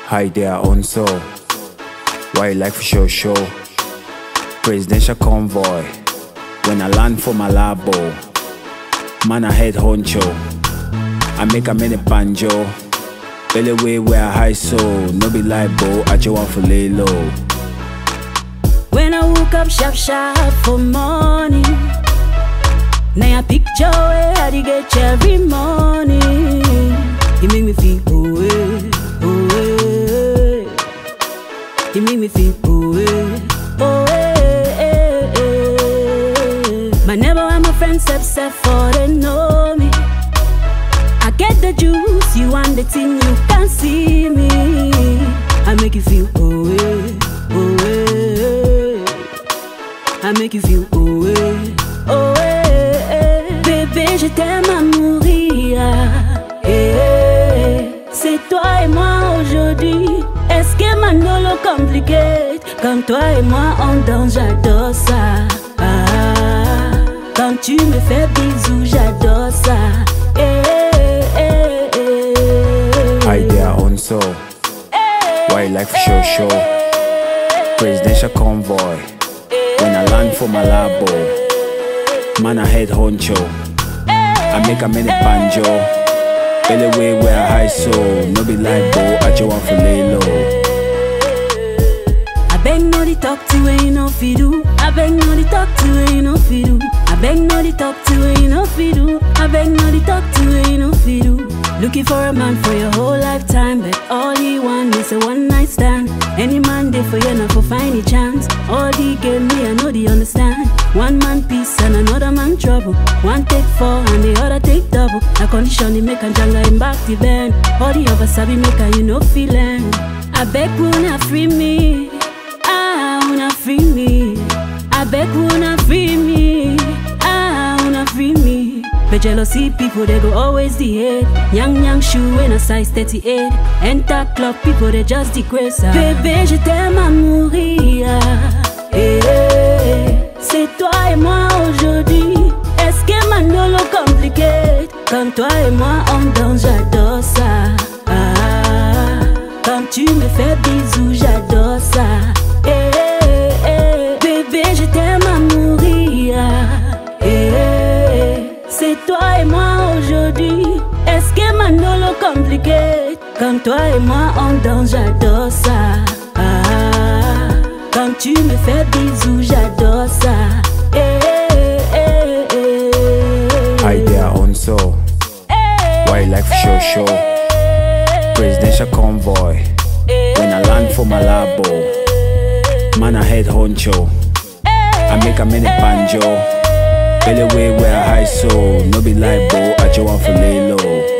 Hi there, on so. Why you like for show show? Presidential convoy. When I land for Malabo, man I head honcho. I make a mini banjo. Belly way where I high so no be libo. I just want for lay low. When I woke up sharp sharp for morning Now I picture where I dey get every morning You make me feel oh eh, oh eh. You make me feel oh eh, oh eh, eh, eh. But never want my friends upset for they know me I get the juice, you want the thing, you can see me. I make you feel oh eh, oh eh. I make you feel oh eh, oh eh, eh. Bébé, je t'aime à mourir. Eh, eh. C'est toi et moi aujourd'hui. Est-ce que Manolo compliqué? Quand toi et moi on danse, j'adore ça. Ah, quand tu me fais bisous, j'adore ça. Eh, eh, eh, eh. Hi there, on so. Why you like for show show? Presidential convoy. When I land for Malabo, man I head honcho. I make a mini banjo. Belly way where I high so no be libo. I just want for lay low. I beg no the talk to where you know fi do. I beg no the talk to where you know fi do. I beg no the talk to where you know fi do. I beg no the talk to where you know fi do. Looking for a man for your whole lifetime, but all he want is a one night stand. Any man there for you not for find a chance. All he gave me, I know they understand. One man peace and another man trouble. One take four and the other take double. A condition they make and janga him back the bend. All the other sabi make and you know feeling. I beg wanna free me. Ah, wanna free me. I beg wanna free me. Ah, wanna free me. But jealousy people they go always the hate. Young young shoe in a size 38. Enter club people they just degrade ça. Bébé je t'aime à mourir. Eh, eh, eh. C'est toi et moi aujourd'hui. Est-ce que Manolo compliqué? Quand toi et moi on danse, j'adore ça. Ah, quand tu me fais bisous, j'adore ça. Eh, eh, eh. Bébé, je t'aime à mourir. Eh, eh, eh. C'est toi et moi aujourd'hui. Est-ce que Manolo compliqué? Quand toi et moi on danse, j'adore ça. Ah, quand tu me fais bisous, j'adore ça. Eh, eh, eh, eh. Hi there, on so. Why you like for show show? Presidential convoy. When I land for Malabo, man I head honcho. I make a mini banjo. Belly way where I high so no be libo. I just want for lay low.